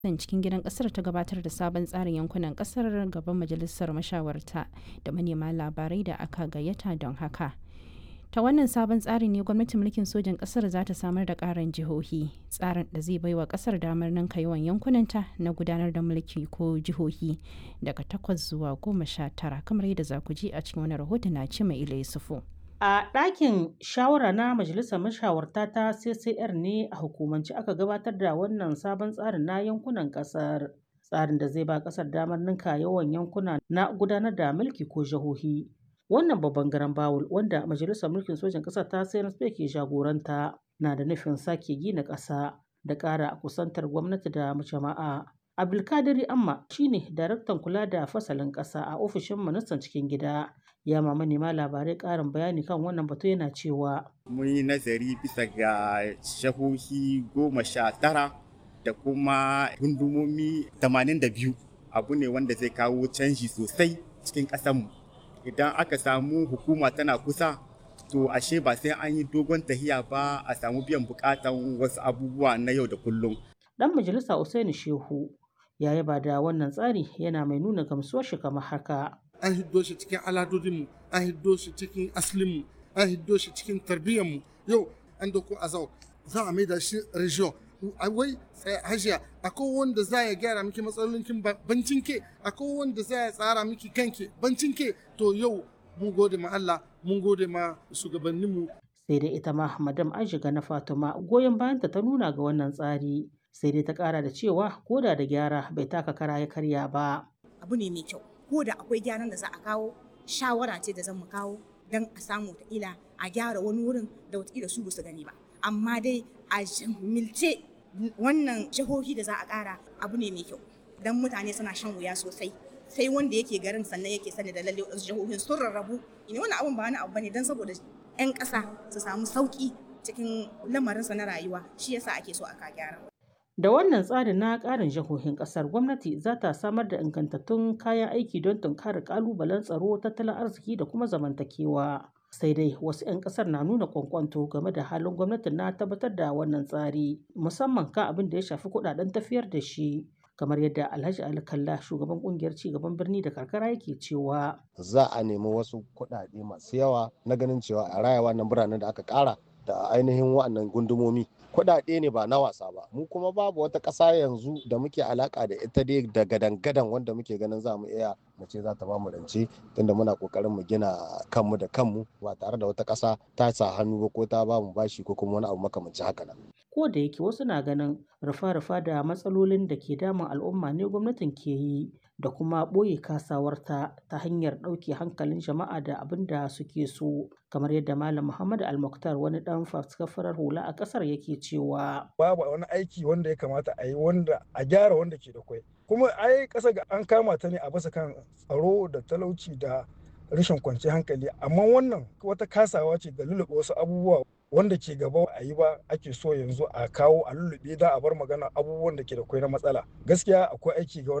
ministan cikin gidan kasar ta gabatar da sabon tsarin yankunan kasar gaban majalisar mashawarta da manema labarai da aka gayyata don haka ta wannan sabon tsari ne gwamnatin mulkin sojan kasar za ta samar da karin jihohi tsarin da zai baiwa kasar damar ninka yawan yankunanta na gudanar da mulki ko jihohi daga takwas zuwa goma sha tara kamar yadda za ku ji a cikin wani rahoto na ce mai ila yusufu A ɗakin shawara na Majalisar Mashawarta ta CCR ne a hukumance aka gabatar da wannan sabon tsarin na yankunan ƙasar. Tsarin da zai ba ƙasar damar ninka yawan yankuna na gudanar da mulki ko jihohi. Wannan babban garan bawul wanda Majalisar Mulkin Sojan ƙasar ta CNSP ke jagoranta na da nufin sake gina ƙasa da ƙara kusantar gwamnati da jama'a. Abdulkadiri Amma shine daraktan kula da fasalin ƙasa a ofishin ministan cikin gida. ya ma manema labarai ƙarin bayani kan wannan batu yana cewa mun yi nazari bisa ga shahohi goma sha tara da kuma gundumomi tamanin da biyu abu ne wanda zai kawo canji sosai cikin ƙasanmu idan aka samu hukuma tana kusa to ashe ba sai an yi dogon tahiya ba a samu biyan bukatan wasu abubuwa na yau da kullum dan majalisa Usaini Shehu ya yaba da wannan tsari yana mai nuna gamsuwar shi kamar haka an hiddo shi cikin aladodinmu an hiddo shi cikin aslinmu an hiddo shi cikin tarbiyyarmu yau an doko azau za a maida shi region wai hajiya akwai wanda za ya gyara miki matsalolinkin bancin ke akwai wanda za ya tsara miki kanke bancin ke to yau mun gode ma Allah mun gode ma shugabanninmu sai dai ita ma madam Aishiga na Fatima goyon bayanta ta nuna ga wannan tsari sai dai ta kara da cewa koda da gyara bai taka kara ya karya ba abu ne mai kyau ko da akwai gyaran da za a kawo shawara ce da zan mu kawo don a samu wataƙila a gyara wani wurin da wataƙila su ba su gani ba amma dai a milce wannan jihohi da za a ƙara abu ne mai kyau don mutane suna shan wuya sosai sai wanda yake garin sannan yake sani da lalle wasu jihohin sun rarrabu ina wani abun ba wani abu bane don saboda 'yan ƙasa su samu sauƙi cikin lamarinsa na rayuwa shi yasa ake so a ka gyara Da wannan tsarin na ƙarin jihohin ƙasar gwamnati za ta samar da ingantattun kayan aiki don tunkarar ƙalubalen tsaro, tattalin arziki da kuma zamantakewa. Sai dai wasu 'yan ƙasar na nuna kwankwanto game da halin gwamnatin na tabbatar da wannan tsari, musamman kan abin da ya shafi kuɗaɗen tafiyar da shi. kamar yadda Alhaji Ali Kalla shugaban kungiyar cigaban birni da karkara yake cewa za a nemi wasu kuɗaɗe masu yawa na ganin cewa a raya wannan biranen da aka ƙara da ainihin waɗannan gundumomi kuɗaɗe ne ba na wasa ba mu kuma babu wata ƙasa yanzu da muke alaka da ita dai da gadan-gadan wanda muke ganin za mu iya mu ce za ta ba mu rance tunda muna kokarin mu gina kanmu da kanmu ba tare da wata ƙasa ta sa hannu ba ko ta ba mu bashi ko kuma wani abu makamancin haka nan ko da yake wasu na ganin rufa-rufa da matsalolin da ke damun al'umma ne gwamnatin ke yi da kuma ɓoye kasawarta ta hanyar ɗauke hankalin jama'a da abin da suke so kamar yadda malam muhammad almuktar wani ɗan faskafarar hula a ƙasar yake cewa babu wani aiki wanda ya kamata a yi wanda a gyara wanda ke da kwai kuma ai ƙasa ga an kama ta ne a bisa kan tsaro da talauci da rashin kwanciyar hankali amma wannan wata kasawa ce ga lulluɓe wasu abubuwa wanda ke gaba a yi ba ake so yanzu a kawo a lullube da a bar magana abubuwan da ke da kwai na matsala gaskiya akwai aiki ga